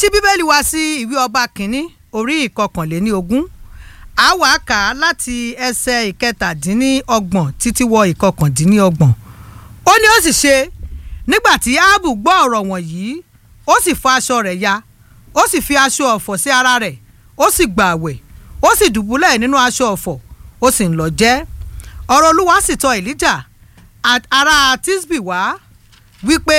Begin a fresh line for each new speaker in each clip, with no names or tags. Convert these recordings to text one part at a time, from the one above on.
ṣí bíbélì wá sí ìwé ọba kínní orí ìkọkànléní ogún a wá kà á láti ẹsẹ̀ ìkẹtàdínníọgbọ̀n títí wọ ìkọkàndínníọgbọ̀n ó ní ó sì ṣe nígbà tí áàbù gbọ́ ọ̀rọ̀ wọ̀nyí ó sì fọ aṣọ rẹ̀ ya ó sì fi aṣọ ọ̀fọ̀ sí ara rẹ̀ ó sì gbààwẹ̀ ó sì dùbúlẹ̀ nínú aṣọ ọ̀fọ̀ ó sì ń lọ jẹ ọ̀rọ̀ olúwa sì tọ̀ èlíjà ará tisbi wá wípé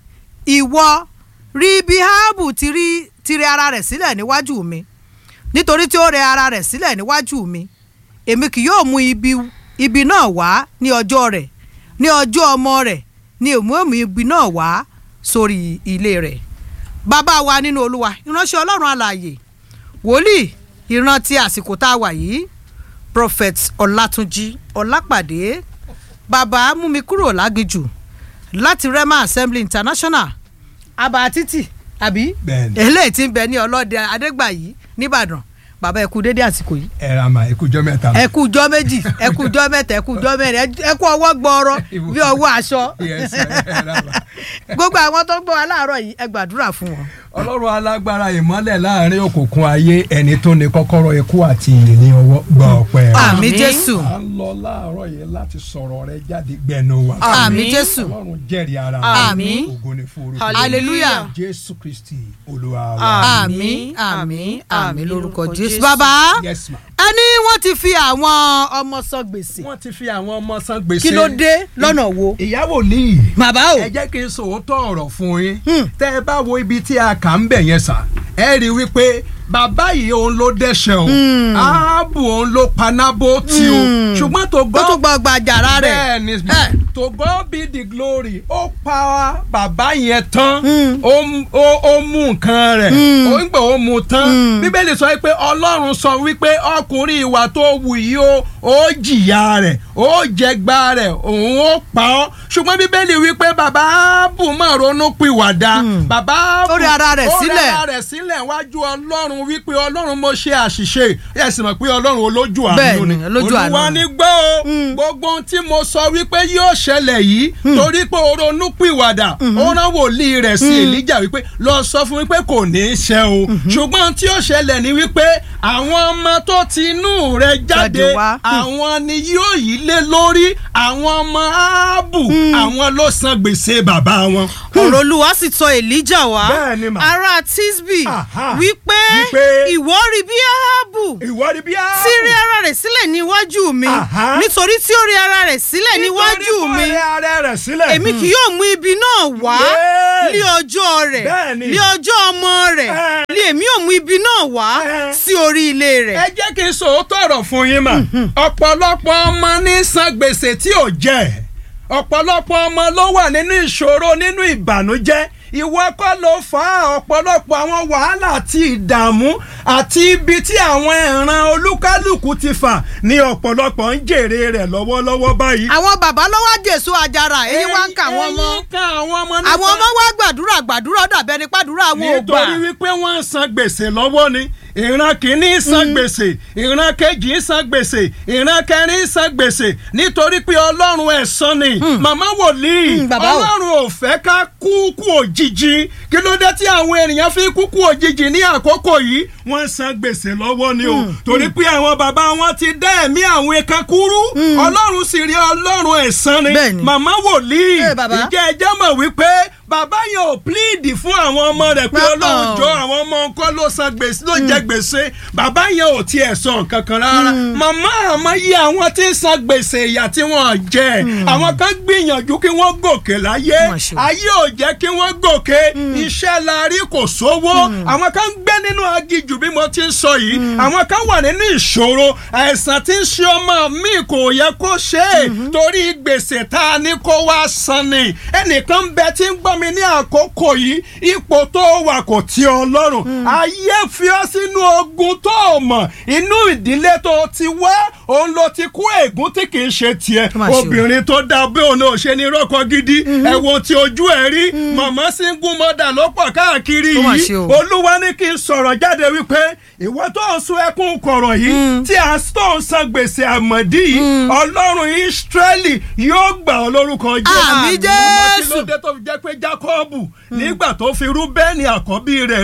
ìwọ rí bí áàbù ti rí ti rẹ ara rẹ̀ sílẹ̀ níwájú mi nítorí tí ó rẹ ara rẹ̀ sílẹ̀ níwájú mi èmi kì yóò mú ibi ibi náà wá ní ọjọ́ rẹ̀ ní ọjọ́ ọmọ rẹ̀ ní èmúèmú ibi náà wá sórí ilé rẹ̀ bàbá wa nínú olúwa ìránṣẹ́ ọlọ́run alààyè wòlíì ìran ti àsìkò tá a wà yìí prophet ọlátúnjí ọlápàdé bàbá mú mi kúrò lágbèjù láti rema assembly international abà títì àbí
Bẹ́ẹ̀ni.
eléyìí tí ń bẹ ní ọlọ́dẹ adégbàyí nìbàdàn bàbá ẹ kú dédé àsìkò yìí
ẹ ra mà ikújọ mẹ́ta.
ẹ kú jọ́ méjì ẹ kú jọ́ mẹ́ta ẹ kú jọ́ mẹ́rin ẹ- ẹ kú ọwọ́ gbọọrọ bí ọwọ́ aṣọ
Yes, ẹ ra mà.
gbogbo àwọn tó ń gbọ́ wa láàárọ̀ yìí ẹ gbàdúrà fún wọn.
ọlọ́run alágbára ìmọ́lẹ̀ láàrin òkùnkùn ayé ẹni tó ní kọ́kọ́rọ́ ikú àti ìyè ní ọwọ́ gba ọpẹ́ rẹ.
àmì
Àmín.
jésù
à ń lọ láàárọ̀ yìí láti sọ̀rọ̀ rẹ jáde gbẹnu wa.
àmì
Àmín.
jésù
ọlọ́run jẹ́rìí ara
Àmín.
ògo ni fún orúkọ
hallelujah
jésù kristi olúwa wa.
àmì àmì àmì lórúkọ
lórúkọ
jésù
Jésù.
bàbá
yes ma.
ẹni wọ́n ti fi àwọn ọmọ sọ gbèsè
wọ́n ti fi àwọn ọmọ san gbèsè.
kí ló dé lọ́nà wo
ìyàwó líì.
bàbá o
ẹ jẹ́ kí n sòótọ́ ọ̀rọ̀ fún yín
Hmm.
tẹ́ ẹ bá wo ibi tí a kà ń bẹ̀ yẹn sà ẹ rí i wípé bàbá yìí òun ló dẹ́ṣẹ̀ o áàbù òun ló panábó tí o ṣùgbọ́n tó
ó
gbọ́
tún gba ọgbà àjàrà rẹ̀
bẹ́ẹ̀ ni
Eh.
to God be the glory ó pa bàbá yẹn tán
Mm.
ó mú- ó ó mú nǹkan rẹ̀ ó ń gbà ó mú tán bíbélì sọ pé ọlọ́run sọ wípé ọkùnrin ìwà tó wù yìí ó ó jìyà rẹ̀ ó jẹgba rẹ̀ òun ó pa ọ́ ṣùgbọ́n bíbélì wípé bàbá ábù máa ronú pìwàdà bàbá ábù
Ó rẹ ara rẹ̀
ó rẹ
sílẹ̀.
ara rẹ̀ sílẹ̀ wájú ọlọ́run wípé ọlọ́run mo ṣe àṣìṣe ẹ sì mọ̀ pé ọlọ́run olójú àánú
Bẹ́ẹ̀ ni,
ni
olójú àánú
olúwa
ni.
ní gbọ́ o gbogbo ohun tí mo sọ wípé yóò ṣẹlẹ̀ yìí torí pé o ronú pìwàdà ó rán wòlíì rẹ̀ sí èlíjà wípé lọ sọ fún wípé kò ní í ṣe o ṣùgbọ́n ohun tí yóò ṣẹlẹ̀ ni wípé àwọn ọmọ tó ti inú rẹ̀ jáde
Jáde wá.
àwọn ni yóò yí lé lórí àwọn ọmọ áàbù àwọn ló san gbèsè bàbá wọn.
ọ̀rọ̀ olúwa sì tọ̀ èlíjà wá
Bẹ́ẹ̀ ni mà.
ará tisbi
Aha.
wípé
Wípé
ìwọ rí bí áhábù
ìwọ ni bí áàbù.
tí rí ara rẹ̀ sílẹ̀ níwájú mi
Aha.
nítorí tí ó rí ara rẹ̀ sílẹ̀ níwájú mi
nítorí kó rẹ ara rẹ̀ sílẹ̀.
èmi kì yóò mú ibi náà wá
Yes.
ní ọjọ́ rẹ̀
Bẹ́ẹ̀ni.
ní ọjọ́ ọmọ rẹ̀
Eh.
ní èmi yóò mú ibi náà wá
Eh.
sí orí ilé rẹ̀.
ẹ jẹ́ kí n sòótọ́ ọ̀rọ̀ fún yín mà ọ̀pọ̀lọpọ̀ ọmọ ní san gbèsè tí ò jẹ́ ọ̀pọ̀lọpọ̀ ọmọ ló wà nínú ìṣòro nínú ìbànújẹ́ ìwọ kọ́ ló fà á ọ̀pọ̀lọpọ̀ àwọn wàhálà àti ìdààmú àti ibi tí àwọn ẹ̀ràn olúkálùkù ti fà ní ọ̀pọ̀lọpọ̀ ń jèrè rẹ̀ lọ́wọ́lọ́wọ́ báyìí.
àwọn bàbá lọ́wọ́ jésù àjàrà èyí wá ń kà wọ́n mọ́
ẹ̀yin ká àwọn ọmọ nípa
àwọn ọmọ wa gbàdúrà gbàdúrà dàbẹ́ ní pàdúrà àwọn ò gbà
nítorí wípé wọ́n ń san gbèsè lọ́wọ́ ni ìran kìíní ń san gbèsè ìran kejì ń san gbèsè ìran kẹrin ń san gbèsè nítorí pé ọlọ́run ẹ̀san ni màmá wòlíì
Mm, bàbá o.
ọlọ́run ò fẹ́ ká kú kú òjijì kí ló dé tí àwọn ènìyàn fi kú kú òjijì ní àkókò yìí wọ́n ń san gbèsè lọ́wọ́ ni o torí pé àwọn bàbá wọn ti dá ẹ̀mí àwọn ẹ̀ka kúrú ọlọ́run sì rí ọlọ́run ẹ̀san ni
Bẹ́ẹ̀ni.
màmá wòlíì
Eh, bàbá.
ìjẹ́ ẹjẹ́ mọ̀ wípé bàbá yẹn ò pílíìdì fún àwọn ọmọ rẹ̀ pé
Uh-uh.
ọlọ́run jọ àwọn ọmọ nǹkan ló san gbèsè ló jẹ gbèsè bàbá yẹn ò tiẹ̀ sọ nǹkan kan rárá màmá àmọ́ yí àwọn tí ń san gbèsè ìyà tí wọ́n jẹ àwọn kan gbìyànjú kí wọ́n gòkè láyé
Mà ṣe.
ayé ò jẹ́ kí wọ́n gòkè iṣẹ́ la rí kò sówó àwọn kan gbé nínú agijù bí mo ti ń sọ yìí àwọn kan wà nínú ìṣòro àìsàn tí ń ṣe ọmọ mi kò yẹ kó ṣe é torí gbèsè tá a ní kó wá san ni ẹnìkan bẹ tí ń gbọ́ mi ní àkókò yìí ipò tó wà kò tí ọlọ́run ayé fi ọ́ sínú ogun tó o mọ̀ inú ìdílé tó o ti wá òun ló ti kú ègún tí kì í ṣe tiẹ̀
Má ṣe o.
obìnrin tó dá bí òun ò ṣe ní rọ́kọ gidi ẹ̀wọ̀n tí ojú ẹ̀ rí màmá single mother ló pọ̀ káàkiri
Ó mà
yìí
ṣe o.
olúwa ní kí n sọ̀rọ̀ jáde wípé ìwọ tó ń sun ẹkún kọ̀rọ̀ yìí tí a tó ń san gbèsè àmọ̀dí yìí ọlọ́run ìsírẹ́lì yóò gbà ọ́ lórúkọ jésù.
Àmín
Ọmọ kí ló
Jésù.
dé tó fi jẹ́ pé jákọ́ọ̀bù nígbà tó fi rúbẹ́nì àkọ́bí rẹ̀ ré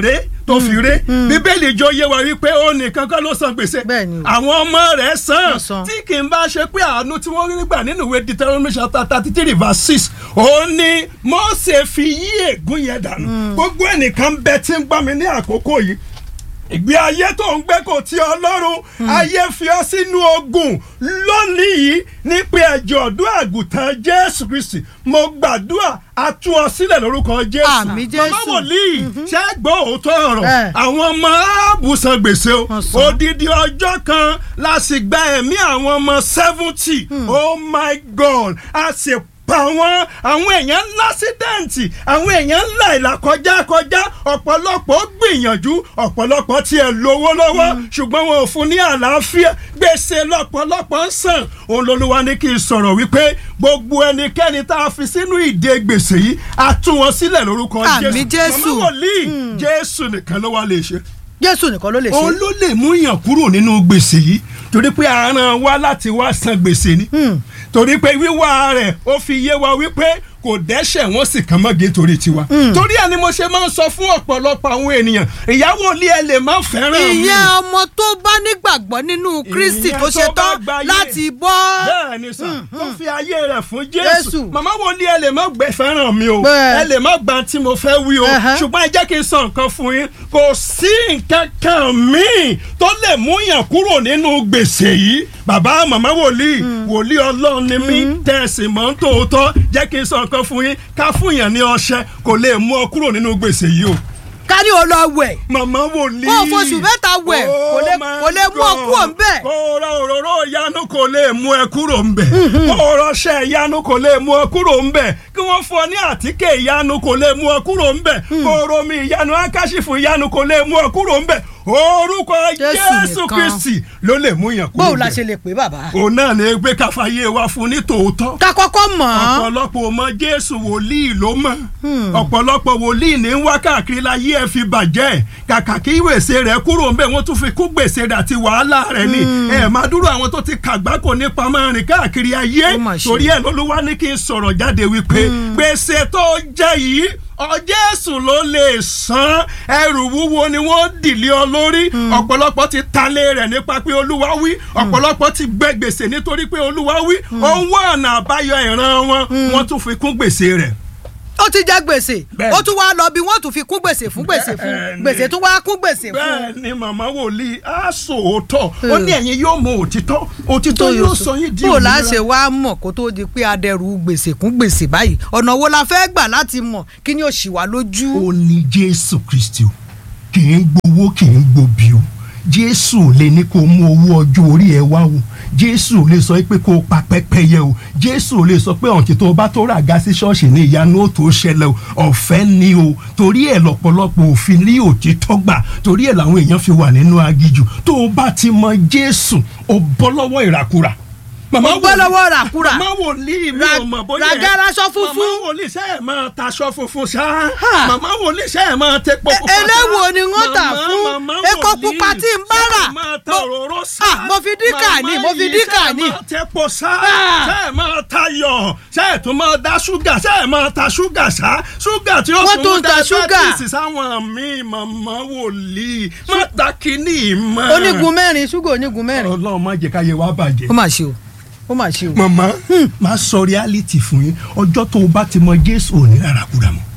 tó fi ré bíbélì jọ yé wa wípé ó nìkan kọ́ ló san gbèsè
Bẹ́ẹ̀ ni o.
àwọn ọmọ rẹ̀ san
Wọ́n san.
tí kì í bá ṣe pé àánú tí wọ́n rí gbà nínú ìwé Deuteronomy chapter thirty three verse six ó ní Mósè fi yí ègún yẹn dànù gbogbo ẹnìkan bẹ tí ń gbọ́ mi ní àkókò yìí ìgbé ayé tó ń gbé kò tí ọlọ́run ayé fi ọ sínú ogun lónìí yìí ní pé ẹjọ́ ọdún àgùntàn jésù kristi mo gbàdúrà a tú ọ sílẹ̀ lórúkọ jésù
Àmín, Jésù.
màmá wòlíì ṣé gbọ́ òótọ́ ọ̀rọ̀
Ẹ.
àwọn ọmọ áàbù san gbèsè o
Wọ́n san.
odidi ọjọ́ kan la sì gba ẹ̀mí àwọn ọmọ seventy oh my god a sì pa wọ́n àwọn èèyàn ńlá sídẹ̀ǹtì àwọn èèyàn ńlá ìlà kọjá kọjá ọ̀pọ̀lọpọ̀ gbìyànjú ọ̀pọ̀lọpọ̀ tiẹ̀ lówó lọ́wọ́ ṣùgbọ́n wọn ò fún ní àlàáfíà gbèsè lọ́pọ̀lọpọ̀ ń sàn òun lolúwa ní kí n sọ̀rọ̀ wípé gbogbo ẹnikẹ́ni tá a fi sínú ìdè gbèsè yìí a tú wọn sílẹ̀ lórúkọ
Àmín, Jésù.
màmá wòlíì jésù nìkan ló wá lè ṣe
jésù nìkan ló lè
òun
ṣe
ló lè mú yàn kúrò nínú gbèsè yìí torí pé a rán wa láti wá san gbèsè ni torí pé wíwá rẹ̀ ó fi yé wa wípé kò dẹ́ṣẹ̀ wọ́n sì kàn mọ́gé torí tiwa torí ẹ̀ ni mo ṣe máa ń sọ fún ọ̀pọ̀lọpọ̀ àwọn ènìyàn ìyàwó ilé ẹ lè má fẹ́ràn mi
ìyẹn ọmọ tó bá nígbàgbọ́ nínú kristi
Ìyẹn
tó ṣe
tó bá
tán
gbáyé.
láti bọ́
bẹ́ẹ̀ ni sà tó fi ayé rẹ̀ fún
Jésù.
jésù màmá wo ni ẹ lè má gbẹ fẹ́ràn mi o
Bẹ́ẹ̀.
ẹ lè má gba tí mo fẹ́ wí o
Ẹhẹ́.
ṣùgbọ́n ẹ jẹ́ kí n sọ nǹkan fún yín kò sí nǹkan kan míì tó lè mú yàn kúrò nínú gbèsè yìí bàbá màmá wòlíì wòlíì ọlọ́run ni mí tẹ̀sí mọ́ ń tòótọ́ jẹ́ kí n sọ nǹkan fún yín ká fún yàn ní ọṣẹ kò lè mú ọ kúrò nínú gbèsè yìí o
ká ní o lọ wẹ̀
màmá wòlíì.
Kó o f'oṣù mẹ́ta wẹ̀, kò lè-
Oh
kò lè mú ọ
my
kúrò ńbẹ̀.
God. kó o ra òróró ìyanu kò lè mú ẹ kúrò ńbẹ̀. kó o rọṣẹ ìyanu kò lè mú ọ kúrò ńbẹ̀. kí wọ́n fún ọ ní àtíkè ìyanu kò lè mú ọ kúrò ńbẹ̀. kó o romi ìyanu akáṣífù ìyanu kò lè mú ọ kúrò ńbẹ̀. orúkọ
Jésù
jésù
nìkan.
kristi ló lè mú yàn kúrò
bóun la ṣe
ńbẹ̀.
lè pè bàbá.
òun náà ní gbé káfáyé wa fún ní tòótọ́
ká kọ́kọ́ mọ̀ ọ́n
ọ̀pọ̀lọpọ̀ ọmọ jésù wòlíì ló mọ̀ ọ̀pọ̀lọpọ̀ wòlíì ní ń wá káàkiri láyé ẹ̀ fi bàjẹ́ kàkà kí gbèsè rẹ̀ kúrò ńbẹ̀ wọ́n tún fi kú gbèsè rẹ̀ àti wàhálà rẹ̀ ni ẹ̀ máa dúró àwọn tó ti kàgbákò nípa máa rìn káàkiri ayé
Ó mà ṣe.
torí ẹ̀ lolúwa ní kí n sọ̀rọ̀ jáde wípé gbèsè tó jẹ́ yìí ọ jésù ló lè san ẹrù wúwo ni wọ́n dìlé ọ lórí ọ̀pọ̀lọpọ̀ ti talé rẹ̀ nípa pé olúwa wí ọ̀pọ̀lọpọ̀ ti gbẹ gbèsè nítorí pé olúwa wí ó ń wá ọ̀nà àbáyọ ìran wọn wọ́n tún fi kún gbèsè rẹ̀
ó ti jẹ gbèsè
Bẹ́ẹ̀ni.
ó tún wá lọ bí wọ́n tún fi kún gbèsè fún gbèsè fún
Bẹ́ẹ̀ni.
gbèsè tún wá kún gbèsè fún.
bẹ́ẹ̀ ni màmá wòlíì á sòótọ́ ó ní ẹ̀yin yóò mọ òtítọ́ òtítọ́ yóò sọ yín di
bó o
òmìnira.
láṣẹ wá mọ̀ kó tó di pé adẹrù gbèsè kún gbèsè báyìí ọ̀nà wo la fẹ́ gbà láti mọ̀ kí ni ó ṣì wá lójú.
ó ní jésù kristi o kì í gbowó kì í gbobi o jésù ò lè ní kó mú owó ọjọ́ orí ẹ wá o jésù ò lè sọ pé kó o pa pẹ́pẹ́yẹ o jésù ò lè sọ pé ọ̀ǹtí tó o bá tó rà ga sí ṣọ́ọ̀ṣì ní ìyanu ó tó ṣẹlẹ̀ o ọ̀fẹ́ ni o torí ẹ̀ lọ́pọ̀lọpọ̀ òfin rí òtítọ́ gbà torí ẹ̀ làwọn èèyàn fi wà nínú agijù tó o bá ti mọ jésù o bọ́ lọ́wọ́ ìràkúrà màmá
Mo bọ́
wòlíì-
lọ́wọ́ ràkúrà.
màmá wòlíì mi
Ra-
ò mọ̀ bóyá
ràgàrà aṣọ funfun.
màmá wòlíì ṣe é máa taṣọ funfun ṣá
Ha.
màmá wòlíì ṣe é máa tẹpọ
E-
pupa ṣá.
eléwo ni wọ́n tà
Màmá-
fún
màmá
epo
wòlíì
pupa tí ń bá rà.
ṣe é máa ta
Mo-
òróró ṣá
Ah, mo fi díkà ní, mo fi
Màmá
díkà
yìí
ní.
ṣe é máa tẹpọ ṣá
Ah.
ṣe é máa tayọ̀ ṣe é tún máa da ṣúgà ṣe é máa ta ṣúgà ṣá ṣúgà tí ó
Wọ́n tún ń ta ṣúgà.
diabetes sáwọn míì màmá wòlíì má ta kínní mọ́.
onígun mẹ́rin ṣúgà onígun mẹ́rin.
ọlọ́run má jẹ́ káyé wa bàjẹ́
ó mà ṣe o ó mà ṣe o.
màmá máa sọ reality fún yín ọjọ́ tó o bá ti mọ jésù ò ní rárá kúrà mọ́.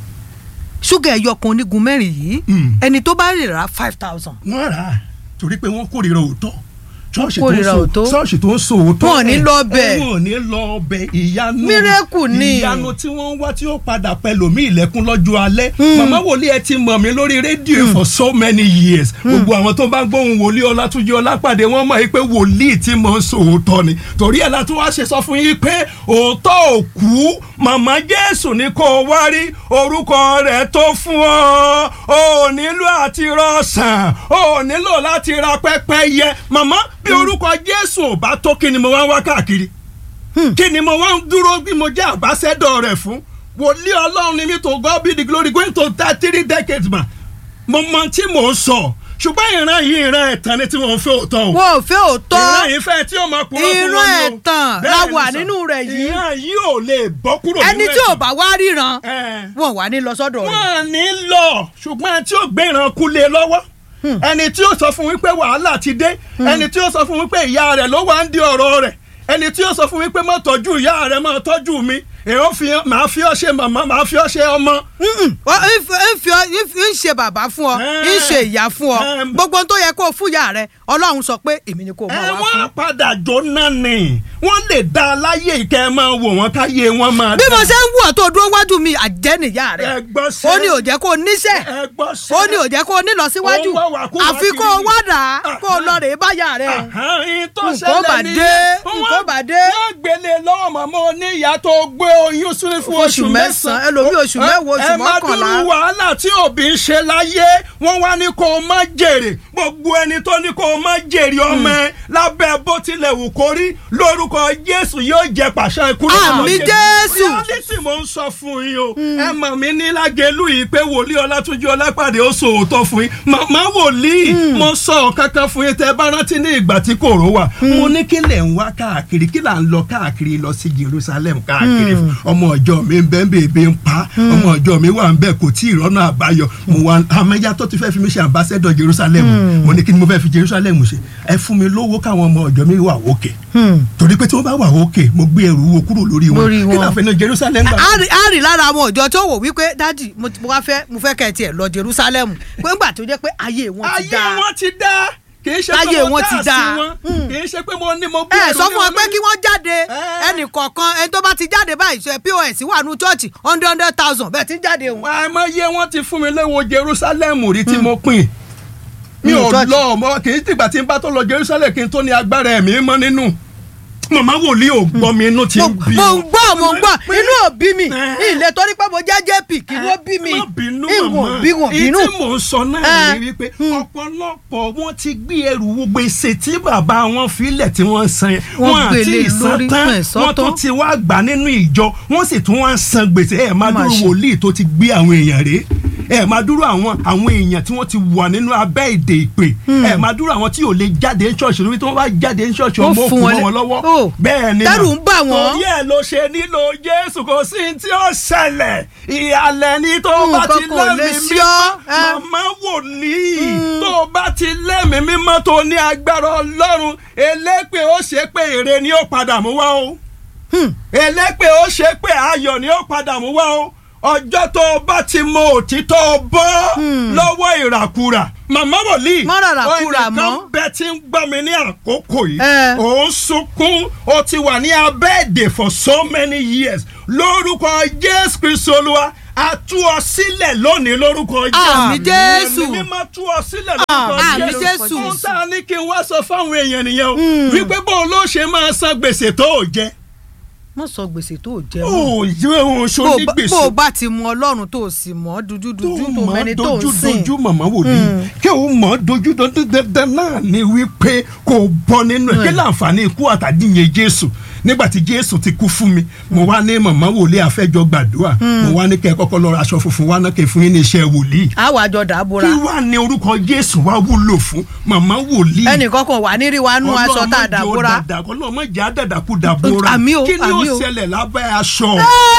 ṣúgà ẹyọ kan onígun mẹ́rin yìí
Mm.
ẹni tó bá rè rà five thousand.
wọ́n rà á torí pé wọ́n kórìíra òótọ́ ṣọ́ọ̀ṣì tó ń
kórìíra
so
òótọ́.
ṣọ́ọ̀ṣì tó ń so òótọ́
Wọn ò ní
ẹ̀,
lọ bẹ̀.
ẹ̀, wọn ò ní lọ bẹ̀ ìyanu
Mírèkù ni.
ìyanu tí wọ́n ń wá tí ó padà pẹlòmí ilẹ̀kùn lọ́jọ́ alẹ́ màmá wòlíì ẹ ti mọ̀ mí lórí rédíò for so many years gbogbo àwọn tó bá ń gbóhùn wòlíì ọlátúnjí ọlápàdé wọ́n mọ̀ yìí pé wòlíì tí mò ń so òótọ́ ni torí ẹ̀ látún wá ṣe sọ fún yín pé òótọ́ ò kú màmá jésù ní kó o wá rí orúkọ rẹ̀ tó fún ọ ò nílò àti rọ̀ṣàn ò nílò láti ra pẹ́pẹ́yẹ màmá bí orúkọ jésù ò bá tó kí ni mo wá ń wá káàkiri kí ni mo wá ń dúró bí mo jẹ́ àbáṣẹ́dọ̀ rẹ̀ fún wòlíì ọlọ́run ni mi to God be the glory going to thirty three decades ma mo mọ tí mò ń sọ ṣùgbọ́n ìran yìí ìran ẹ̀tàn ni tí wọ́n fẹ́ òótọ́ o
wọn ò fẹ́ òótọ́
ìran yìí fẹ́ tí ó máa kúrò fún
Ìran
wọn ni o.
ẹ̀tàn
Bẹ́ẹ̀
la
ni
wà
sà.
nínú rẹ̀ yìí.
ìran yìí ò lè bọ́ kúrò nínú
ẹni tí ò
ẹ̀tàn.
bá wá ríran
Ẹ̀.
wọn wà ní lọ sọ́dọ̀ rẹ̀.
wọ́n ní lọ ṣùgbọ́n ẹni tí ó gbé ìran kú lé lọ́wọ́ ẹni tí ó sọ fún wípé wàhálà ti dé ẹni tí ó sọ fún wípé ìyá rẹ̀ ló wá ń di ọ̀rọ̀ rẹ̀ ẹni tí ó sọ fún wípé má tọ́jú ìyá rẹ̀ má tọ́jú mi èèyàn fi máa fi ọ́ ṣe màmá máa fi ọ́ ṣe ọmọ.
Mm-mm. Ó- ń fi- ń fi ọ- ń fi- ń ṣe bàbá fún ọ ń ṣe ìyá fún ọ
Ẹm.
gbogbo ohun tó yẹ kó o fún ìyá rẹ ọlọ́run sọ pé èmi ni kó o
ẹ
máa wá
wọ́n
fún.
padà jóná ni wọ́n lè dá a láyé ìkẹ́ ẹ máa wò wọ́n káyé wọn máa
bí
dá.
mo ṣe ń wù ọ́ tó dúró wájú mi àjẹ́ nìyá rẹ
ẹ gbọ́ sẹ́
ó ní ò jẹ́ kó o níṣẹ́
ẹ gbọ́ sẹ́
ó ní ò jẹ́ kó o nílọ síwájú
Ó ń wá wà kú wá
àfi kó o
kiri.
wá dà á kó o lọ rèé báyà rẹ.
Àhán, ihun tó
Nǹkan bà
ṣẹlẹ̀ ni
dé, nǹkan bà dé.
wọ́n gbélé lọ́wọ́ màmá oníyàá tó gbé oyún sínú fún
Oṣù
oṣù
mẹ́sàn-án,
mẹ́sàn-án
ẹlòmíì oṣù mẹ́wàá, oṣù
ẹ má
mọ́kànlá.
dúró wàhálà tí òbí ń ṣe láyé wọ́n wá ní kó o má jèrè gbogbo ẹni tó ní kó o má jèrè ọmọ ẹ lábẹ́ bó tilẹ̀ wù kó rí lórúkọ Jésù yóò jẹ pàṣẹ ikú lórúkọ
Àmín Jésù.
reality mo ń sọ fún yín o ẹ mọ̀ mí ní lágẹ̀lú yìí pé wòlíì ọlátúnjí ọlápàdé ó sòótọ́ fún yín màmá wòlíì mo sọ kankan fún yín tẹ bá rántí ní ìgbà tí kòró wà mo ní kí lẹ̀ ń wá káàkiri kí là ń lọ káàkiri lọ sí Jerusalem káàkiri fún ọmọ ọjọ́ mi ń bẹ́ ń bèbè ń pa ọmọ ọjọ́ mi wà ń bẹ́ kò tí ì rọ́nà àbáyọ mo wà àmẹ́yà tó ti fẹ́ fi mi ṣe ambassador Jerusalem mo ní kí ni mo fẹ́ fi Jerusalem ṣe ẹ fún mi lówó káwọn ọmọ ọjọ́ mi wà òkè torí pé tí wọ́n bá wà òkè mo gbé ẹrù wo kúrò lórí wọn
Lórí
kí
wọn.
náà fẹ́ ní Jerusalem gbà.
a rí- a rí lára àwọn ọjọ́ tó wò wípé dádì mo ti- mo wá fẹ́ mo fẹ́ kẹ́ ẹ tiẹ̀ lọ Jerusalem pé ńgbà tó jẹ́ pé ayé wọn ti
ayé
dáa
wọn ti dá kì í ṣe pé
Ayé
mo
wọn ti
dá sí
dáa.
wọn kì í ṣe pé mo ní mo gbé
ẹ
ẹrù
sọ
ní
fún wọn pé
lórí.
kí wọ́n jáde
Eh.
ẹnì kọ̀ọ̀kan ẹni tó bá ti jáde báyìí ṣe pos wà nù chọ́ọ̀chì hundred hundred thousand bẹ́ẹ̀ ti ń jáde òun.
àìmọye wọn ti fún mi léwo Jerusalem rí tí mo pín mi
Nínú
ò
church.
lọ ọmọ kì í tìgbà tí n bá tó lọ Jerusalem kí n tó ní agbára ẹ̀mí mọ́ nínú màmá wòlíì ò gbọ́ mi inú ti
mo
ń bí
mo ń gbọ́ mo ń gbọ́
Pé-
inú ò bí mi
Eh.
ilé torí pé mo jẹ́ jp kí ló bí mi
má bínú
ìwọ̀n
màmá
bí wọ̀n bínú.
èyí tí mò ń sọ náà
Eh.
ni wípé ọ̀pọ̀lọpọ̀ wọn ti gbé ẹrù gbèsè tí bàbá wọn filẹ̀ tí wọ́n san yẹn
Wọ́n
wọn àti
gbélé lórí,
ìsan tán
wọn ẹ̀ sọ
wọ́n tún
tán.
ti wá gbà nínú ìjọ wọ́n sì tún wá ń san gbèsè ẹ̀ máa
Má
dúró
ṣe.
wòlíì tó ti gbé àwọn èèyàn rèé ẹ máa dúró àwọn àwọn èèyàn tí wọ́n ti wà nínú abẹ́ èdè ìpè ẹ máa dúró àwọn tí ò lè jáde ní ṣọ́ọ̀ṣì lórí tí wọ́n bá jáde ní ṣọ́ọ̀ṣì
Ó
ọmọ òkú
fún wọn
mọ́
lé-
wọn lọ́wọ́
Ó.
bẹ́ẹ̀ ni
Tẹ́rù
mà.
ń bà wọ́n.
torí ẹ̀ ló ṣe nílò Jésù kò sí ní tí ó ṣẹlẹ̀ ìhàlẹ̀ ni tó bá ti
Nǹkan kan ò lè
lẹ́mìí
sí
mímọ́
ọ́, ẹ.
màmá wòlíì tó bá ti lẹ́mìí mímọ́ tó ní agbára Ọlọ́run elépè ó ṣe pé èrè ni ó padà mú wá o elépè ó ṣe pé ayọ̀ ni ó padà mú wá o ọjọ́ tó o bá ti mọ òtítọ́ bọ́ lọ́wọ́ ìràkúrà màmá wòlíì
Má ràràkúrà
ó
mọ́.
nìkan bẹ tí ń gbọ́ mi ní àkókò yìí
Eh.
ò ń sunkún ó ti wà ní abẹ́ èdè for so many years lórúkọ Jésù Kristu Olúwa a tú ọ sílẹ̀ lónìí lórúkọ
Àmín Jésù.
ẹ̀mí mímọ́ tú ọ sílẹ̀ lórúkọ
Àmín
Jésù
Jésù.
ohun tá a ní kí n wá sọ fáwọn èèyàn nìyẹn o wípé bó ló ṣe máa san gbèsè tó o jẹ
mo sọ gbèsè tó o jẹ mọ́.
ó yẹ òun ṣo
bó o
ní
bá-
gbèsè
bó o bá ti mọ ọlọ́run tó o sì mọ̀ ọ́ dúdúdúdú tó
mọ̀
mẹni tó ń
dojú
sìn.
dojú màmá wòlíì kí o mọ̀ dojú dojú dandan náà ni wípé kò bọ́ nínú ẹ̀ kí láǹfààní ikú àtàdínyẹ Jésù nígbà tí Jésù ti kú fún mi mo wá ní màmá wòlíì àfẹ́jọ́ gbàdúrà mo wá ní kẹ́ ẹ kọ́kọ́ lọ ra aṣọ funfun wá náà kẹ́ ẹ fún yín ní iṣẹ́ wòlíì
àwọn àjọ dàbora
kí wàá ní orúkọ Jésù wá wúlò fún màmá wòlíì
ẹnìkan kan wà ní rí wa nú aṣọ tá a dàbora.
ọlọ́mọ jẹ́ àdàdàkú dàbora
Àmì o,
kí ni
àmì
ó
o.
ṣẹlẹ̀ lábẹ́ aṣọ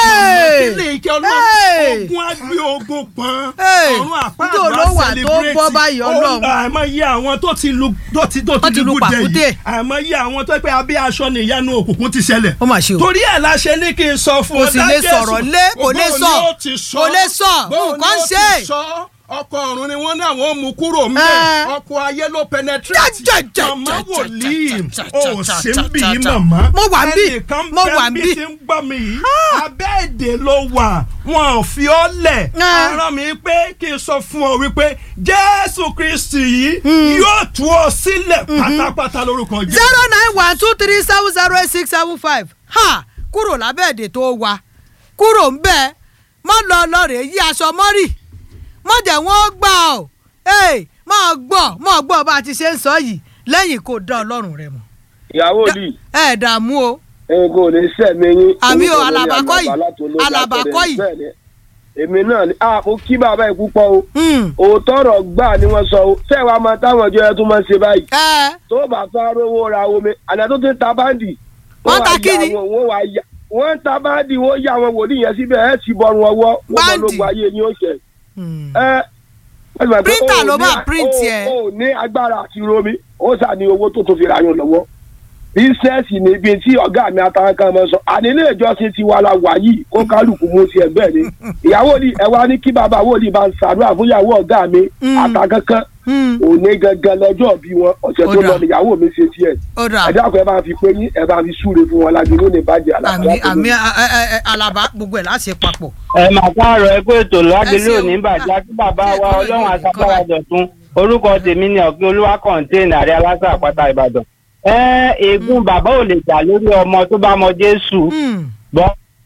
Hey!
kí ni ìkẹ́ ọlọ́run
Hey!
ogun agbé ogun pọn
Hey!
ọ̀run àpáàdé
Njó ló wà tó bọ́ báyìí Ọlọ́run?
àìmọye àwọn tó ti lu tó ti tó
Wọ́n
ti
ti lu
lu gúdẹ
pàkúté.
yìí àìmọye àwọn tó pé abẹ́ aṣọ ni ìyanu òkùnkùn ti ṣẹlẹ̀
Ó mà ṣe o.
torí ẹ̀ la ṣe ní kí n sọ fún
Kò
ọ
sì lè
Jésù.
sọ̀rọ̀ lé, kò lè
Bóun
sọ.
ni ó ti sọ.
Kò lè sọ.
Bóun
Nǹkan
ni ó ti
ṣe.
sọ ọkọ ọ̀run ni wọ́n ní àwọn mú kúrò
Eh.
ńbẹ̀ ọkọ ayé ló penetrate
Ja, ja, ja,
màmá
ja, ja,
wòlíì
ja, ja,
ó
ja,
sì
ja,
ń bì
ja,
í
ja.
màmá
Mo wà ń bì,
ẹnìkan
mo wà ń
bẹ́ẹ̀
bì.
bí ti ń gbọ́ mi yìí abẹ́ èdè ló wà wọn ò fi ọ́ lẹ̀
Eh.
ara mi pé kí n sọ fún ọ wípé Jésù Kristi yìí yóò tú ọ sílẹ̀ pátápátá lórúkọ Jésù.
zero nine one two three seven zero eight six seven five ha kúrò lábẹ́ èdè tó wà kúrò ń bẹ́ẹ̀ mọ́ lọ lọ́ọ̀rẹ́ yí aṣọ mọ́rì mọ́ jẹ́ wọ́n gbà ọ́ ee mọ́ gbọ́ mọ́ gbọ́ bá a ti ṣe ń sọ yìí lẹ́yìn kó dá ọlọ́run rẹ mọ̀
ìyàwó lì
ẹ dààmú o
ẹ̀yin kò ní sẹ́mi yín.
Àmì o,
Orúkọ mi ni
Àlàbá kọ́ yìí.
Àlàbá láti olóògbé
Àlàbá
Àtẹ̀rẹ̀.
kọ́ yìí.
Bẹ́ẹ̀ni, èmi náà ni ah mo kí bàbá yìí púpọ̀ o
Hmm.
òótọ́ ọ̀rọ̀ gbà ni wọ́n sọ o sẹ́wàá máa táwọn ọjọ́ yẹn tún máa ń ṣe báyìí
ẹ
tó bá fẹ́ rówó ra omi àná tó ti ń ta báńdì
Wọ́n ta
wá
kí
ya
ni?
àwọn- wọ́n wá ya wọ́n ń ta báńdì wọ́n yá àwọn wòlíì yẹn síbẹ̀ ẹ̀ sì bọ́run ọwọ́ wọ́n bọ́
Báńdì?
lógun ayé yín ó ṣe
Hmm.
ẹ Ó sì mọ̀ pé
Printer
ó
ló
ní-
bá print
ó-
ẹ̀.
ó ní agbára àti romi ó sà ní owó tó tó fi ra yàn lọ́wọ́ bísẹ́ẹ̀sì ni ibi tí ọ̀gá mi àtàwọn kan mọ̀ sọ àní ilé ìjọsìn ti wà la wà yìí kó kálukú mú sí ẹgbẹ́ ni ìyàwó ni ẹ wá ní kí bàbá wòlíì bá ń ṣàdúrà fún ìyàwó ọ̀gá mi
Mm.
àtàkankan
Hmm,
òní gangan lọ́jọ́ bí wọn ọ̀sẹ̀
Ó
tó
dà.
lọ níyàwó mi ṣe tiẹ̀
ó dà
ẹ dákun ẹ bá fi pé yín ẹ bá fi súre fún wọn lájú lónìí bàjẹ́
àmì
àlàáfíà
àmì ẹ, ẹ, ẹ, alaba gbogbo ẹ̀ láti ṣe papọ̀.
ẹ mà káàárọ̀ ẹ pé ètò
Ẹ
lágbélé
ṣeun.
òní bàjẹ́ àti bàbá
Ẹ
wa
kọ́
ọlọ́run
ẹ̀,
àtàkàrà
kọ́ ẹ̀.
dọ̀tun orúkọ tèmi ni ọ̀gbìn olúwa kọ̀ǹtẹ́ẹ̀nì àrẹ aláṣà àpáta ìbàdàn. ẹ ègún bàbá ò lè jà lórí ọmọ tó bá mọ jésù
Hmm,
bọ́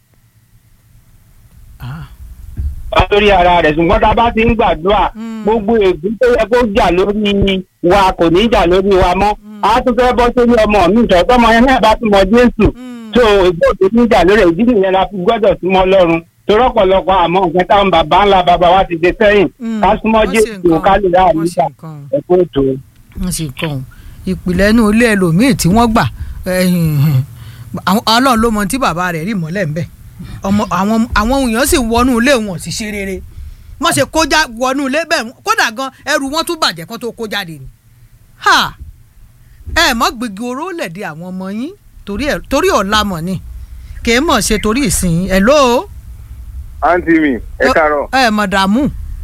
ah,
lórí ara rẹ̀ ṣùgbọ́n tá a bá ti ń gbàdúrà
Mm.
gbogbo ègún tó yẹ kó jà lórí wa kò ní jà lórí wa mọ́ a tún fẹ́ bọ́ sórí ọmọ mi ìtọ́ tọmọ yẹn náà bá tún mọ jésù
hmm.
tó ìgbó tó ní jà lórí ìdí nìyẹn la fi gbọ́dọ̀ súnmọ́ lọ́run torọ́ pọ̀lọpọ̀ àmọ́ nǹkan táwọn bàbá ńlá bàbá wa ti dé sẹ́yìn
Hmm,
ká súnmọ́
wọ́n ṣe
jésù
nǹkan,
ká lè rà
wọ́n ṣe
níta
nǹkan.
ẹ̀kọ́ ètò.
wọ́n sì kàn ọ́n ìpìlẹ̀ inú ilé ẹlòmíì tí wọ́n gbà ẹ̀hìn, àwọn- ọlọ́run ló mọ tí bàbá rẹ̀ rí mọ́lẹ̀ ńbẹ̀ ọmọ àwọn àwọn èèyàn sì wọnú ilé wọn sì ṣe rere wọ́n ṣe kójá wọnú ilé bẹ́ẹ̀ kódà gan ẹrù wọn tún bàjẹ́ kán tó kó jáde ni ha ẹ mọ́ gbégi oró lẹ̀dí àwọn ọmọ yín torí ẹ̀- torí ọ̀la mọ̀ ni kì í mọ̀ ṣe torí ìsìn ẹ̀ ló
àǹtí mi ẹ kàárọ̀
ẹ mọ̀ dààmú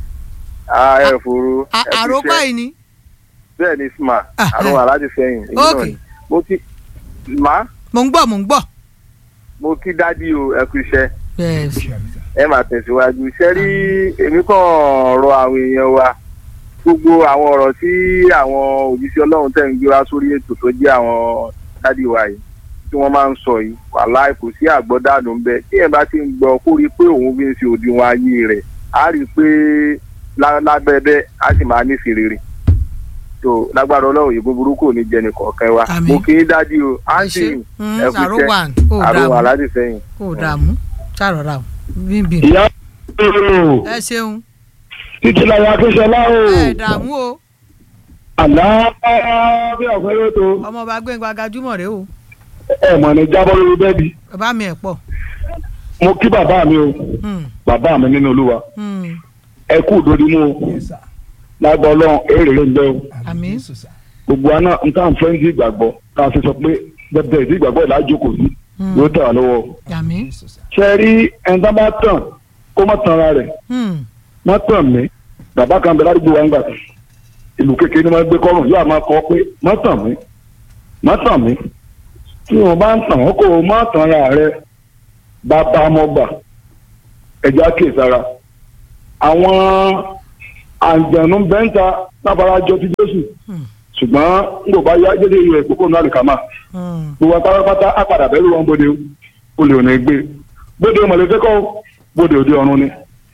ẹ fòrò
À-
ẹ
àrò
kúṣẹ́.
báyìí ni
bẹ́ẹ̀ ni sma
Ah,
àrùn
eh.
aláàjì sẹ́yìn èyí náà
Ok.
ni mo ti má
mò ń gbọ́ mò ń gbọ́.
mo kí dádì o ẹ kú iṣẹ́
Yes.
ẹ máa tẹ̀síwájú iṣẹ́ rí èmi kàn rọ àwọn èèyàn wa gbogbo àwọn ọ̀rọ̀ tí àwọn òjíṣẹ́ ọlọ́run tẹ̀ ń gbé wá sórí ètò tó jẹ́ àwọn dádì wa yìí tí wọ́n máa ń sọ yìí wàhálà kò sí àgbọ́dànù ń bẹ tí ẹ̀ bá ti ń gbọ́ kó rí i pé òun fi ń ṣe òdiwọ̀n ayé rẹ̀ á rí i pé lá- lábẹ́bẹ́ á sì máa nífẹ̀ẹ́ rere tó lágbára ọlọ́run yìí búburú kò ní jẹni kọ̀ọ̀kan wa
Àmín.
mo kì í dájú o àǹtí
ṣe.
mi
Mm,
ẹ kú
àrò
iṣẹ́
wà ó
àrùn
dààmú
aláàjì sẹ́yìn.
ó dààmú ṣàròrà o bíbí
ìyá
ẹ ṣeun
títí láyé akíṣọlá o
ẹ dààmú o
àná bí ọ̀fẹ́ yóò tó
ọmọọba gbẹ̀ngàn agajúmọ̀ rẹ o
ẹ̀ mọ̀ ní jábọ́ lórí bẹ́ẹ̀dì
bàbá mi ẹ̀ pọ̀
mo kí bàbá mi o
Hmm,
bàbá mi nínú olúwa
hmm,
ẹ kú òdòdó mú o lágbọ́ ọlọ́run èrè ló ń bẹ́ o
àmín
gbogbo àná nǹkan fẹ́ǹsì ìgbàgbọ́ ká fi sọ pé bẹ́ẹ̀ ìdí ìgbàgbọ́ ìlà jókòó sí
Hmm.
yóò tẹ̀ wá lọ́wọ́
àmín
ṣe rí ẹni tó bá tàn kó má tan ara rẹ̀
Hmm,
má tàn mí bàbá kan bẹ ládùúgbò wa ń gbà ìlú kékeré ni wọ́n gbé kọ́rùn yóò máa kọ́ pé má tàn mí má tàn mí tí wọ́n bá ń tàn wọ́n kó o má tan ara rẹ̀ bàbá ọmọgbà ẹ̀já kèsára àwọn àǹjẹ̀nu bẹ́ńta láfarajọ ti Jésù
Hmm.
ṣùgbọ́n n kò bá yá jẹ́jẹ́ ìlú ẹ̀ kókó náà lè kà máa
hmm.
gbogbo apárápátá á padà bẹ́rù wọn bóde o lè òní gbé bóde mọ̀lẹ́fẹ́ kọ́ bóde òde ọ̀run ni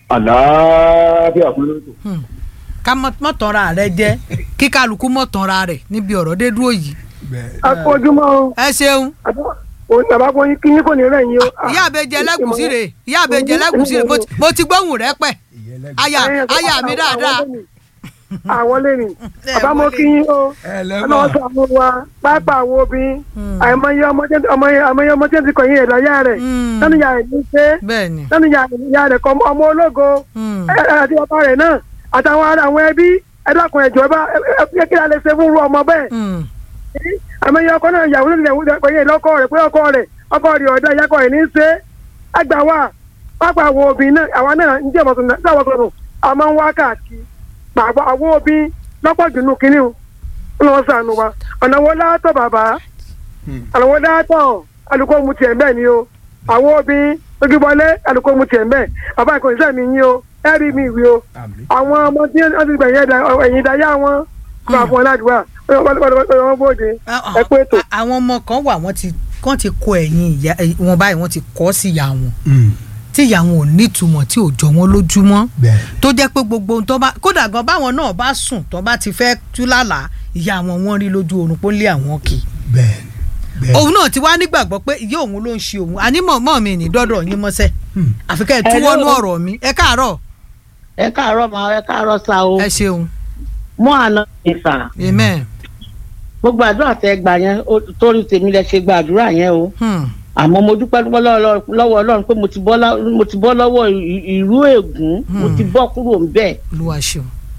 àlàáfíà fún lóṣù.
Hmm. ká mọ́- mọ́ tanra rẹ jẹ́ kí kálukú mọ́ tanra rẹ̀ níbi ọ̀rọ̀ dé dúró yìí
akójúmọ́ o
ẹ ṣeun
bàbá kan yín kí yín kò ní rẹ̀ yín o.
ìyá àbẹjẹ lẹkùsí rè ìyá àbẹjẹ lẹkùsí rè mo ti- mo ti gbóhùn rẹ pẹ aya aya mi dáadáa
àwọn lè rìn
Ẹ
bàbá mo
wọlé.
kí yín o
ẹ
ọlọ́wọ́
lẹ́mọ̀
sọ àwọn wa pápá àwọn obìnrin
Hmm.
àìmọye ọmọ tí ọmọ- àìmọye ọmọ tí ó ti kọ̀yìn ẹ̀ láyà rẹ̀
Hmm.
lẹ́nu ìyá rẹ̀ ní ṣe
bẹ́ẹ̀ ni
lẹ́nu ìyá rẹ̀ kọ́ ọmọ ológo
Hmm.
ẹ- ẹ- àti bàbá rẹ̀ náà àtàwọn ará àwọn ẹbí ẹ̀dàkùn ẹ̀jọ̀ ẹ bá ẹ- ẹ- kí la lè ṣe fún irú ọmọ bẹ́ẹ̀
Hmm.
àmọye ọkọ náà ìyàwó náà kọ̀yìn lọ́kọ rẹ̀ pé ọkọ rẹ̀ ọkọ rẹ̀ ọ̀dà ìyàkọ̀ rẹ̀ ní ṣe àgbà wa pápá àwọn obìnrin náà àwa náà ń jẹ́ ìmọ̀tún náà sáwọn sọ̀rọ̀ a máa ń wá káàkiri pàápàá àwọn obìnrin lọ́pọ̀ jù nù kínní o ń lọ sànù wa ọ̀nà wo látọ̀ bàbá ọ̀nà wo látọ̀ alùpùpù mu tiẹ̀ bẹ́ẹ̀ ni o àwọn obìnrin ojúbọlé alùpùpù mu tiẹ̀ bẹ́ẹ̀ bàbá ìkọ̀ ìṣẹ́ mi yín o ẹ rí mi ìwé o àwọn ọmọ tí wọ́n ti gbẹ̀yìn ẹ̀dá ẹ̀yìn ìdáyà wọn kó àfọ̀n ládùúgbà wọ́n bóde ẹ pé ètò.
A- àwọn ọmọ kan wà wọ́n ti wọ́n ti kọ ẹ̀yìn ìyá ẹ̀, wọn báyìí wọ́n ti kọ́ sí ìyá wọn tí ìyá wọn ò nítumọ̀ tí ò jọ wọn lójúmọ́
bẹ́ẹ̀
tó jẹ́ pé gbogbo ohun tó bá kódà gan báwọn náà bá sùn tó bá ti fẹ́ tú lálàá ìyá wọn wọ́n rí lójú oorun pé ó lé àwọn kì í
bẹ́ẹ̀ bẹ́ẹ̀
òun náà ti wá nígbàgbọ́ pé ìyá òun ló ń ṣe òun ànímọ̀ mọ́ mi ní dọ́dọ̀ yín mọ́sẹ̀
Hmm.
àfikẹ́ ẹ̀ túwọ́nú ọ̀rọ̀ mi ẹ káàárọ̀
ẹ káàárọ̀ máa ẹ káàárọ̀ sa o
ẹ ṣeun
mọ àná ìfà
amen
gbogbo àdúrà tẹ gbà yẹn ó- torí tèmi lẹ ṣe gba àdúrà yẹn o
Hmm.
àmọ́ mo dúpẹ́ dúpẹ́ lọ́wọ́ lọ́wọ́ Ọlọ́run pé mo ti bọ́ lá- mo ti bọ́ lọ́wọ́ ì- ìrú ègún mo ti bọ́ kúrò ńbẹ̀
olúwa ṣeun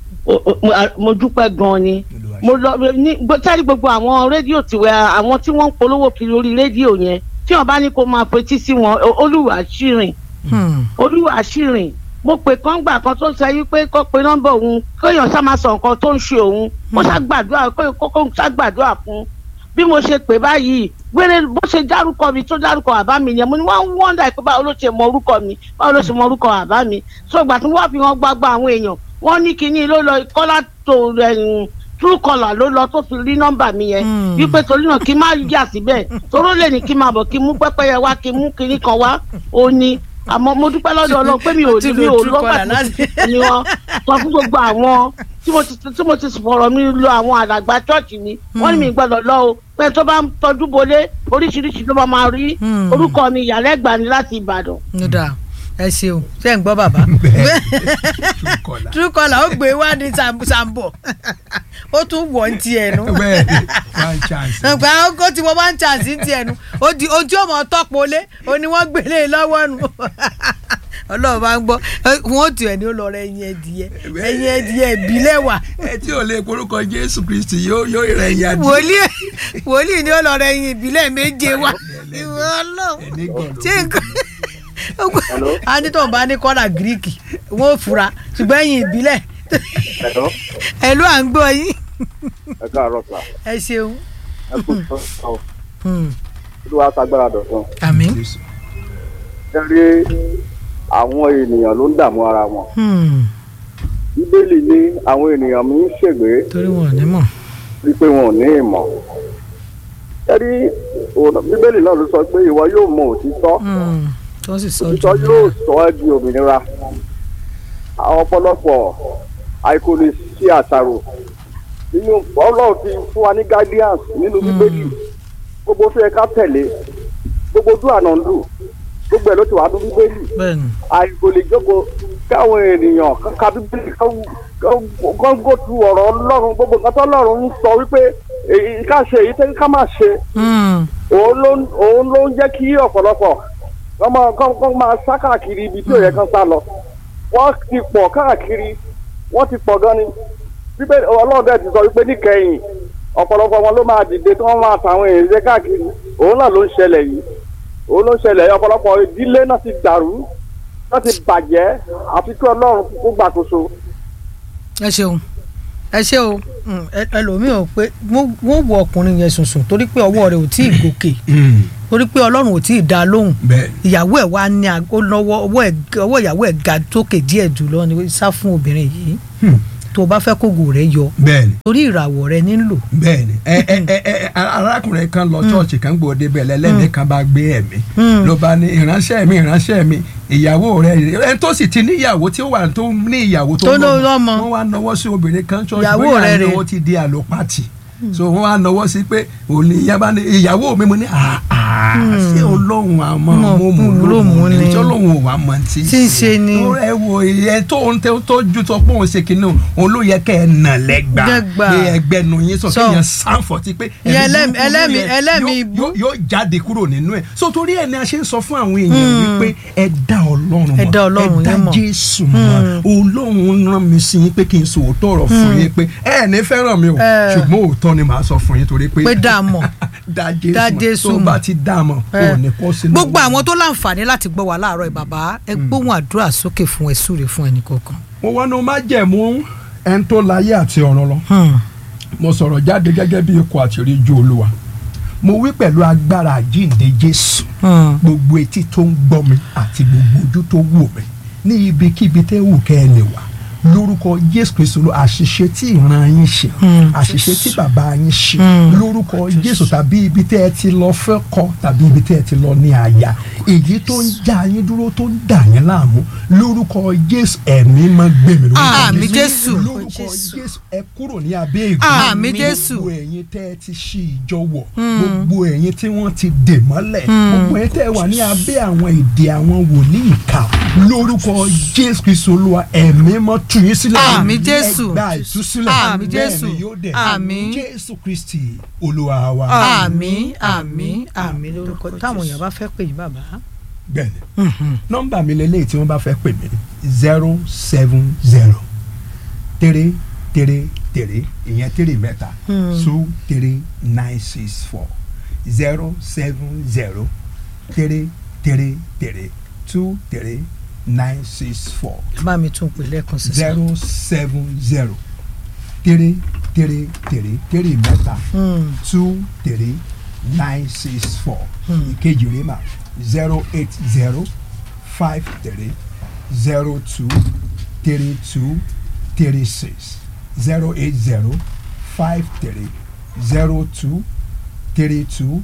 o- o- mo- a- mo dúpẹ́ gan-an ni mo lọ ní gbọ́- sáré gbogbo àwọn rédíò tiwẹ́ àwọn tí wọ́n ń polówó kiri orí rédíò yẹn tí wọ́n bá ní kó máa fetí sí wọn o- olúwa ṣìrìn
Hmm.
olúwa ṣìrìn mo pè kán gbà kan tó sọ wípé kó pe nọ́mbà òun kéèyàn sá máa sọ nǹkan tó ń ṣe òun kó ṣàgbàdúrà kó kó ṣàgbàdúrà fún bí mo ṣe pè báyìí wéré bó ṣe dárúkọ mi tó dárúkọ bàbá mi yẹn mo ní wọn ń wọ́ndà pé báwo ló ṣe mọ orúkọ mi báwo ló ṣe mọ orúkọ bàbá mi so ìgbà tí wọ́n fi hàn gbagba àwọn èèyàn wọ́n ní kinní ló lọ kọ́lá tó ẹ̀yìn true caller ló lọ tó fi rí nọ́mbà mi yẹn
Hmm.
wípé torí náà kí n má yà síbẹ̀ toró lè ní kí n máa bọ̀ kí n mú pẹ́pẹ́yẹ wá kí n mú kinní kan wá ó ní àmọ́ mo dúpẹ́ lọ́dọ̀ ọlọ́run pé mi ò
Ó ti
ní mi
lo
ò
true
lọ́gbà
caller
tí
láti-
ni wọ́n sọ fún gbogbo àwọn tí mo ti tí mo ti fọ̀rọ̀ mi lọ àwọn àdàgbà chọ́ọ̀chì mi wọ́n ní mi gbọ́dọ̀ lọ o pé tó bá ń tọ́jú bolé oríṣiríṣi ló máa máa rí
Hmm.
orúkọ mi ìyàlẹ́gbà ni láti ìbàdàn.
ó dáa ẹ ṣeun ṣé ń gbọ́ bàbá
Truecaller.
Truecaller ó gbé wá ní sam- sambo ó tún wọ̀ ń tiẹ̀ nu
bẹ́ẹ̀ni one chance.
nǹkan ó ti wọ́n wá ń chance ń tiẹ̀ nu ó di ojú ọmọ tọ́pọ̀lé ó ní wọ́n gbélé lọ́wọ́ nu ọlọ́run bá ń gbọ́ wọ́n tù ẹ̀ ní ó lọ rẹ ẹyin ẹdìyẹ ẹyin ẹdìyẹ ìbílẹ̀ wà
ẹ tí ò lè porúkọ jésù kristi yóò yóò rẹ ìyá díẹ̀.
wòlíì wòlíì ni ó lọ rẹ ẹyin ìbílẹ̀ méje wà ìwọ ọlọ́run
ẹni gbọ́dọ̀
ṣé nǹkan a ní tóun bá ní kọ́là gíríkì wọ́n ò fura ṣùgbọ́n ẹ̀yìn ìbílẹ̀
Hello?
ẹ̀ ló à ń gbọ́ yín
ẹ káàárọ̀ sà
ẹ ṣeun.
ẹ kú sọ
Hmm.
olúwa sagbára dọ̀tun.
àmín.
ẹ rí àwọn ènìyàn ló ń dààmú ara wọn.
Hmm.
bíbélì ní àwọn ènìyàn mi ń ṣègbè
torí wọn ò ní mọ̀.
wípé wọn ò ní ìmọ̀. ẹ rí ọ̀nà- bíbélì náà ló sọ pé ìwọ yóò mọ òtítọ́
Hmm. tó sì sọ jù
òtítọ́ yóò sọ ẹ́ di òmìnira. àwọn ọ̀pọ̀lọpọ̀ àìkò lè ṣe àṣàrò nínú ọlọ́run ti fún wa ní guidance nínú bíbélì gbogbo tó yẹ ká tẹ̀lé gbogbo ojú àná ń lù gbogbo ẹ̀ ló ti wà ní bíbélì
bẹ́ẹ̀ni.
àìkò lè jókòó káwọn ènìyàn ká bíbélì kán gò tu ọ̀rọ̀ ọlọ́run gbogbo nǹkan tó ọlọ́run ń sọ wípé èyí ká ṣe èyí tẹ́ ká má ṣe
Hmm.
òun ló ń- òun ló ń jẹ́ kí ọ̀pọ̀lọpọ̀ kán máa kán kán máa sá káàkiri ibi tí ò yẹ kán sá lọ wọ́n ti pọ̀ káàkiri wọ́n ti pọ̀ gan ni bíbélì ọlọ́run dẹ̀ ti sọ wípé níkẹyìn ọ̀pọ̀lọpọ̀ wọn ló máa dìde tí wọ́n máa tàwọn èèyàn jẹ́ káàkiri òun náà ló ń ṣẹlẹ̀ yìí òun ló ń ṣẹlẹ̀ yìí ọ̀pọ̀lọpọ̀ ìdílé náà ti dàrú náà ti bàjẹ́ àfi kí ọlọ́run kó gbàkóso
ẹ ṣeun ẹ ṣe o Hmm. Ẹ- ẹlòmíì ò pé wọ́n wọ́n wọ ọkùnrin yẹn sùnsùn torí pé ọwọ́ rẹ̀ ò tí ì gòkè torí pé ọlọ́run ò tí ì dá a lóhùn
bẹ́ẹ̀
ìyàwó ẹ̀ wá ní ag- ó lọ́wọ́ ọwọ́ ẹ̀ ọwọ́ ìyàwó ẹ̀ ga tókè díẹ̀ jùlọ ni sá fún obìnrin yìí
Hmm.
tó o bá fẹ́ kógo rẹ̀ yọ
bẹ́ẹ̀ni
torí ìràwọ̀ rẹ̀ nílò.
bẹ́ẹ̀ni ẹ ẹ ẹ ẹ arákùnrin kan lọ ṣọ́ọ̀ṣì kan gbòde bẹ́ẹ̀ lẹ́lẹ́mí kan bá gbé ẹ̀mí
Hmm.
ló bá ní ìránṣẹ́ mi ìránṣẹ́ mi ìyàwó rẹ̀ ẹ tó sì ti níyàwó tí ó wà tó ní ìyàwó
Tó
lọ́mọ.
lọ́mọ.
wọ́n wá nọwọ́ sí obìnrin kan ṣọ́ọ̀ṣì
Ìyàwó
bóyá
rẹ̀
ni
rè.
ó ti di àlòpàtì so wọ́n wá nọwọ́ sí pé òní ìyá bá ní ìyàwó mi mo ní àà ṣé olóhùn àmọ́
Mọ̀,
mo mú
mú
lóhùn
lóhùn
ni
ni.
tí olóhùn ò wá mọ̀ tí
Tí ń ṣe ni.
tó ẹ wo ìyẹn tó ń tẹ tó ju tó pọ̀ ń ṣe kínní òun ló yẹ kẹ́ ẹ nà lẹ́gbàá
Lẹ́gbàá.
pé ẹgbẹ́nu yín sọ
Sọ.
kéèyàn sáǹfọ̀tì pé
Ìyẹn ẹlẹ́mì-
burúkú
ẹlẹ́mì-
yẹn
ẹlẹ́mì
yóò-
ibú.
yóò- yóò jáde kúrò nínú ẹ̀ so torí ẹ̀ ni a ṣe ń sọ fún àwọn èèyàn wípé ẹ dá ọlọ́run mọ̀
Ẹ dá Ọlọ́run
ẹ dá
yín mọ̀.
jésù mọ̀ ọlọ́run rán mi sí yín pé kí n sọ òótọ́ ọ̀rọ̀ fún yín pé ẹ ní fẹ́ràn mi o
Ẹ.
ṣùgbọ́n òótọ́ ni màá sọ fún yín torí pé
pé dá a mọ̀
dá
Dá
jésù
Jésù
mọ̀ tó
mọ̀.
bá ti dá a mọ̀
Ẹ.
ò ní kọ́ sínú
gbogbo àwọn tó láǹfààní láti gbọ́ wa láàárọ̀ ìbàbá ẹ gbóhùn àdúrà sókè fún ẹ súre fún ẹnì kọ̀ọ̀kan.
mo wá ní o má jẹ̀mú ẹni tó láyé àti ọ̀run lọ
Hmm.
mo sọ̀rọ̀ jáde gẹ́gẹ́ bí ikọ̀ àti ìríjú olúwa mo wí pẹ̀lú agbára àjíǹde jésù
Hmm.
gbogbo etí tó ń gbọ́ mi àti gbogbo ojú tó wò mí ní ibikíbi tẹ́ wù kẹ́ ẹ lè wà lórúkọ jésù kristu ló àṣìṣe tí ìran yín ṣe
Hmm.
àṣìṣe tí bàbá yín ṣe
Hmm.
lórúkọ jésù tàbí ibi tẹ́ ẹ ti lọ fẹ́ kọ tàbí ibi tẹ́ ẹ ti lọ ní àyà èyí tó ń já yín dúró tó ń dà yín láàmú lórúkọ jésù ẹ̀mí máa gbé mi lórúkọ
Àmín Jésù.
lórúkọ jésù ẹ kúrò ní abẹ́ ègún
Àmín Jésù.
gbogbo ẹ̀yin tẹ́ ẹ ti ṣí ìjọ wọ̀ gbogbo ẹ̀yin tí wọ́n ti dè mọ́lẹ̀ gbogbo ẹ̀yin tẹ́ ẹ wà ní abẹ́ àwọn èdè àwọn wòlíì ìkà lórúkọ jésù kristu olúwa ẹ̀mí mọ́ tú yín sílẹ̀
Àmín Jésù.
ẹ gba ìtúsílẹ̀
Àmín
bẹ́ẹ̀
Jésù.
ni yóò dẹ̀
Àmín.
jésù kristi olúwa wa
àmín àmín àmín lórúkọ táwọn èèyàn bá fẹ́ pè yín bàbá.
bẹ́ẹ̀ ni nọ́mbà mi lélẹ́yìí tí wọ́n bá fẹ́ pè mí zero seven zero three three three ìyẹn three mẹ́ta two three nine six four zero seven zero three three three two three nine six four
bá mi tún pè lẹ́ẹ̀kan sí.
zero seven zero three three three three mẹ́ta two three nine six four ìkejì rẹ̀ mà zero eight zero five three zero two three two three six zero eight zero five three zero two three two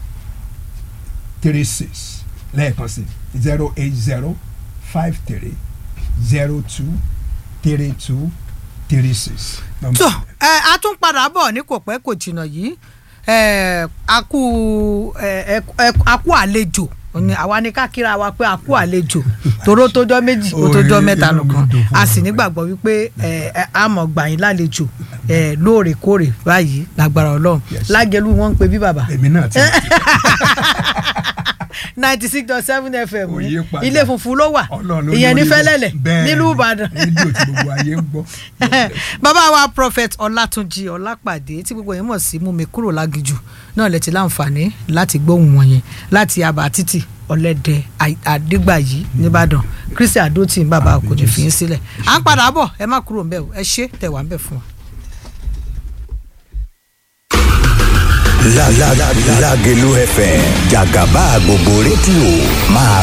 three six lẹ́ẹ̀kan sí zero eight zero five three zero two three two three six.
tó ẹ a tún padà bọ̀ ní kò pẹ́ kò jìnnà yìí ẹ a kú ẹ ẹ a kú àlejò ní àwa ní ká kíra wa pé a kú àlejò toró tójọ́ méjì ó tójọ́
Orí
mẹ́ta
inú mi
nìkan
dùn fún
a sì
ọ.
nígbàgbọ́ wípé ẹ ẹ a mọ̀ gbà yín lálejò ẹ lóòrèkóòrè báyìí lágbára ọlọ́run
Yes.
lágẹ̀lú wọn ń pe bí bàbá
èmi náà ti
ninety six dot seven fm
Kò yí padà.
ilé funfun ló wà
Ọlọ́run ló
ìyẹn ní
lórí rẹ̀.
fẹ́lẹ́lẹ̀
Bẹ́ẹ̀
nílùú
ni,
ìbàdàn
rédíò tí gbogbo ayé ń gbọ́.
bàbá wa prophet ọlátúnjì ọlápàdé tí gbogbo yẹn mọ̀ sí mú mi kúrò lágìjù náà lè ti láǹfààní láti gbóhùn wọn yẹn láti abà títì ọlẹ́dẹ àdégbàyí nìbàdàn kristi adótì bàbá kò ní fi yín sílẹ̀ à ń padà bọ̀ ẹ má kúrò ńbẹ̀ o ẹ ṣé tẹ̀ wá ńbẹ̀ fún wa.
La la la Lágelú FM jàgàbá gbogbo rédíò máa